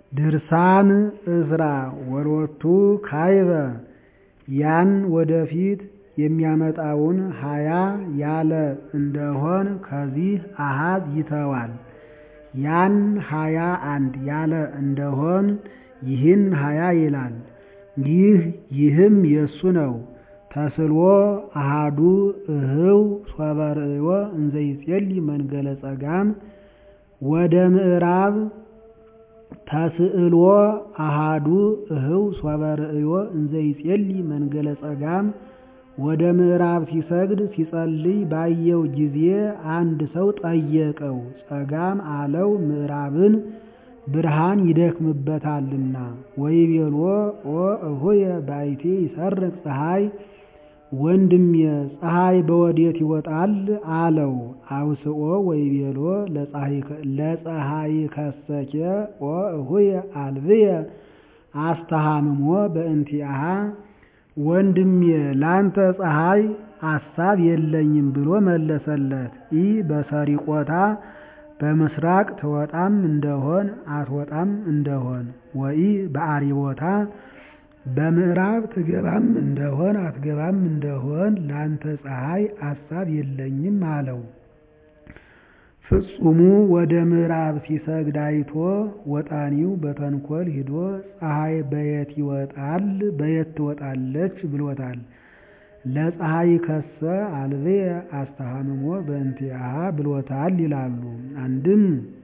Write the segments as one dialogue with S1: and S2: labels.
S1: ድርሳን ዕዝራ ወሎቱ ካይበ ያን ወደፊት የሚያመጣውን ሀያ ያለ እንደሆን ከዚህ አሃዝ ይተዋል። ያን ሀያ አንድ ያለ እንደሆን ይህን ሀያ ይላል። ይህ ይህም የእሱ ነው። ተስልዎ አሃዱ እህው ሶበ ርእዮ እንዘ ይጼልይ መንገለ ጸጋም ወደ ምዕራብ ተስእልዎ አሃዱ እህው ሶበ ርእዮ እንዘ ይጼልይ መንገለ ጸጋም ወደ ምዕራብ ሲሰግድ ሲጸልይ ባየው ጊዜ አንድ ሰው ጠየቀው። ጸጋም አለው ምዕራብን ብርሃን ይደክምበታልና። ወይቤልዎ ኦ እሁየ ባይቴ ይሰርቅ ፀሐይ ወንድሜ ፀሐይ በወዴት ይወጣል አለው። አውስኦ ወይቤሎ ለፀሐይ ከሰኬ ኦ እሁየ አልብየ አስተሃምሞ በእንቲአሃ ወንድሜ ላንተ ፀሐይ አሳብ የለኝም ብሎ መለሰለት። ኢ በሰሪቆታ በምስራቅ ትወጣም እንደሆን አትወጣም እንደሆን ወኢ በአሪቦታ በምዕራብ ትገባም እንደሆን አትገባም እንደሆን ላንተ ፀሐይ አሳብ የለኝም አለው። ፍጹሙ ወደ ምዕራብ ሲሰግድ አይቶ ወጣኒው በተንኮል ሂዶ ፀሐይ በየት ይወጣል በየት ትወጣለች ብሎታል። ለፀሐይ ከሰ አልብየ አስተሃምሞ በእንቲአሃ ብሎታል ይላሉ። አንድም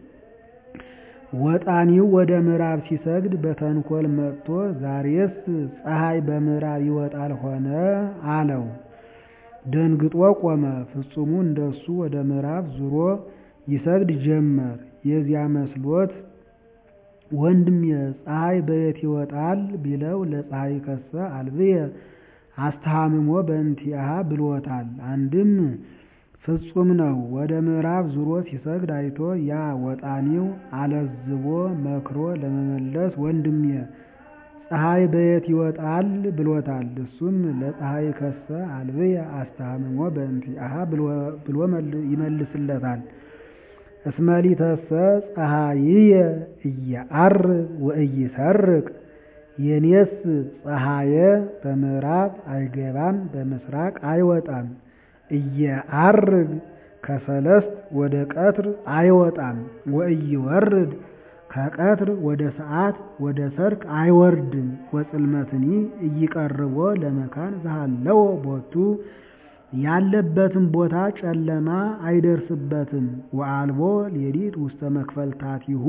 S1: ወጣኒው ወደ ምዕራብ ሲሰግድ በተንኮል መጥቶ ዛሬስ ፀሐይ በምዕራብ ይወጣል ሆነ አለው። ደንግጦ ቆመ። ፍጹሙ እንደሱ ወደ ምዕራብ ዙሮ ይሰግድ ጀመር። የዚያ መስሎት ወንድሜ ፀሐይ በየት ይወጣል ቢለው ለፀሐይ ከሰ አልብየ አስተሃምሞ በእንቲአሃ ብሎታል። አንድም ፍጹም ነው። ወደ ምዕራብ ዙሮ ሲሰግድ አይቶ ያ ወጣኒው አለዝቦ መክሮ ለመመለስ ወንድሜ ፀሐይ በየት ይወጣል ብሎታል። እሱም ለፀሐይ ከሰ አልብየ አስተሃምሞ በእንቲአሃ ብሎ ይመልስለታል። እስመሊተሰ ፀሐይየ እየዐርብ ወእይሰርቅ የኔስ ፀሐየ በምዕራብ አይገባም በምስራቅ አይወጣም። እየዐርብ ከሰለስት ወደ ቀትር አይወጣም። ወእይወርድ ከቀትር ወደ ሰዓት ወደ ሰርክ አይወርድም። ወጽልመትኒ እይቀርቦ ለመካን ዘሃለዎ ቦቱ ያለበትም ቦታ ጨለማ አይደርስበትም። ወአልቦ ሌሊት ውስተ መክፈልታቲሁ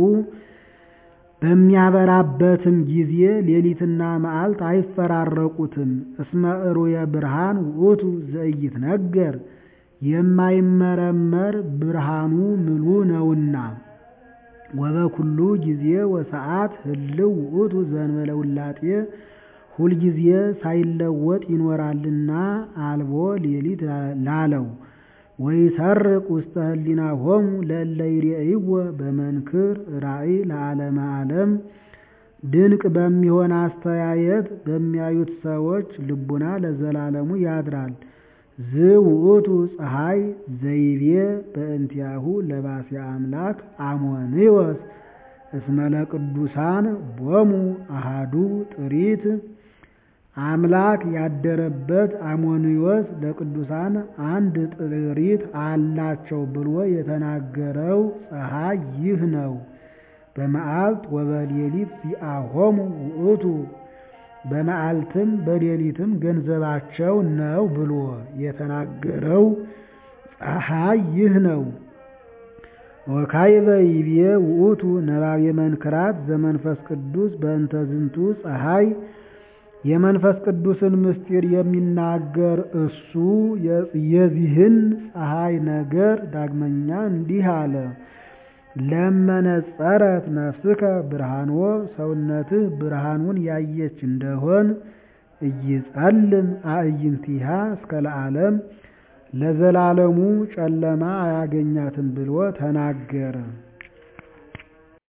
S1: በሚያበራበትም ጊዜ ሌሊትና መዓልት አይፈራረቁትም። እስመ እሩየ ብርሃን ውእቱ ዘኢይትነገር የማይመረመር ብርሃኑ ምሉ ነውና። ወበኩሉ ጊዜ ወሰዓት ህልው ውእቱ ዘእንበለ ውላጤ ሁልጊዜ ሳይለወጥ ይኖራልና አልቦ ሌሊት ላለው ወይሰርቅ ውስተ ህሊናሆሙ ለእለ ይሬእይዎ በመንክር ራእይ ለዓለመ ዓለም ድንቅ በሚሆን አስተያየት በሚያዩት ሰዎች ልቡና ለዘላለሙ ያድራል። ዝውእቱ ፀሐይ ዘይቤ በእንቲአሁ ለባሴ አምላክ አሞንዮስ እስመ ለቅዱሳን ቦሙ አሃዱ ጥሪት አምላክ ያደረበት አሞንዮስ ለቅዱሳን አንድ ጥሪት አላቸው ብሎ የተናገረው ፀሐይ ይህ ነው። በመዓልት ወበሌሊት ዚአሆሙ ውእቱ በመዓልትም በሌሊትም ገንዘባቸው ነው ብሎ የተናገረው ፀሐይ ይህ ነው። ወካይበ ይቤ ውእቱ ነባቤ መንክራት ዘመንፈስ ቅዱስ በእንተ ዝንቱ ፀሐይ የመንፈስ ቅዱስን ምስጢር የሚናገር እሱ የዚህን ፀሐይ ነገር ዳግመኛ እንዲህ አለ። ለመነጸረት ነፍስከ ብርሃንዎ ሰውነትህ ብርሃኑን ያየች እንደሆን እይጸልም አዕይንቲሃ እስከ ለዓለም ለዘላለሙ ጨለማ አያገኛትም ብሎ ተናገረ።